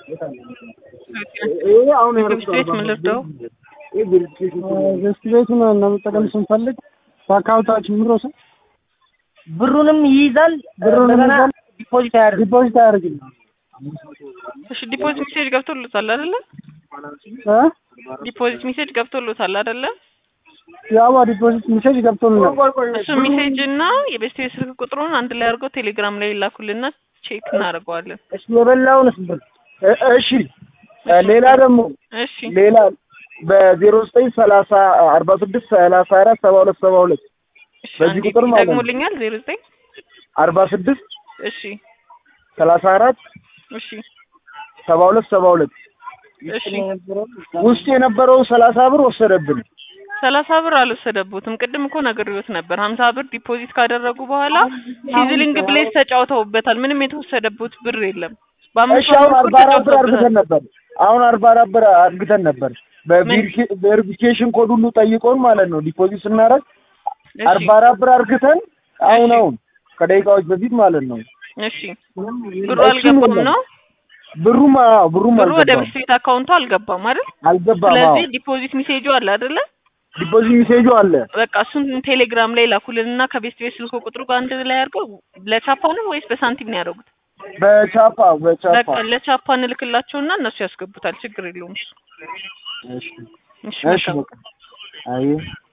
ይሄ አሁን ንግድ ቤት ምን ልርዳው? ገስት ቤቱን ለመጠቀም ስንፈልግ በአካውንታችን ምሮ ሰ ብሩንም ይይዛል ብሩንም እንደገና ይይዛል። ዲፖዚት አያደርግም። ዲፖዚት አያደርግም እሺ ዲፖዚት ሜሴጅ ገብቶሎታል አይደለ? እ ዲፖዚት ሜሴጅ ገብቶሎታል አይደለ? ያው ዲፖዚት ሜሴጅ ገብቶልናል። እሱ ሜሴጅ እና የቤስት ቤት ስልክ ቁጥሩን አንድ ላይ አድርገው ቴሌግራም ላይ ይላኩልና ቼክ እናደርገዋለን። እሺ የበላውንስ ብር እ- እሺ እ ሌላ ደግሞ እሺ ሌላ በዜሮ ዘጠኝ ሰላሳ አርባ ስድስት ሰላሳ አራት ሰባ ሁለት ሰባ ሁለት እሺ በዚህ አንዴ ቁጥር ማለት ነው። ደግሞልኛል ዜሮ ዘጠኝ አርባ ስድስት እሺ ሰላሳ አራት እሺ ሰባ ሁለት ሰባ ሁለት እሺ ውስጥ የነበረው ሰላሳ ብር ወሰደብን። ሰላሳ ብር አልወሰደቦትም። ቅድም እኮ ነግሬዎት ነበር። ሀምሳ ብር ዲፖዚት ካደረጉ በኋላ ሲዝሊንግ ብሌስ ተጫውተውበታል። ምንም የተወሰደቦት ብር የለም። በአምስት እሺ አሁን መቶ አርባ ብር አራት ብር አርግተን ተጫውተውበታል። ነበር። አሁን አርባ አራት ብር አርግተን ነበር። በቬሪፊኬሽን ኮድ ሁሉ ጠይቆን ማለት ነው ዲፖዚት ስናደርግ እሺ አርባ አራት ብር አርግተን አሁን አሁን ከደቂቃዎች በፊት ማለት ነው እሺ ብሩ አልገባም ነው ብሩም አዎ ብሩም ብሩ ወደ አልገባም ቤት ቤት አካውንቱ አልገባም አይደል? አልገባም። አዎ ስለዚህ ዲፖዚት ሜሴጁ አለ አይደለ? ዲፖዚት ሜሴጁ አለ። በቃ እሱን ቴሌግራም ላይ ላኩልንና ከቤት ቤት ስልክ ቁጥሩ ጋር አንድ ላይ አድርገው ለቻፓ ነው ወይስ በሳንቲም ነው ያደረጉት? በቻፓ በቻፓ በቃ ለቻፓ እንልክላቸውና እነሱ ያስገቡታል። ችግር የለውም። እሺ እሺ እሺ መልካም። በቃ አይ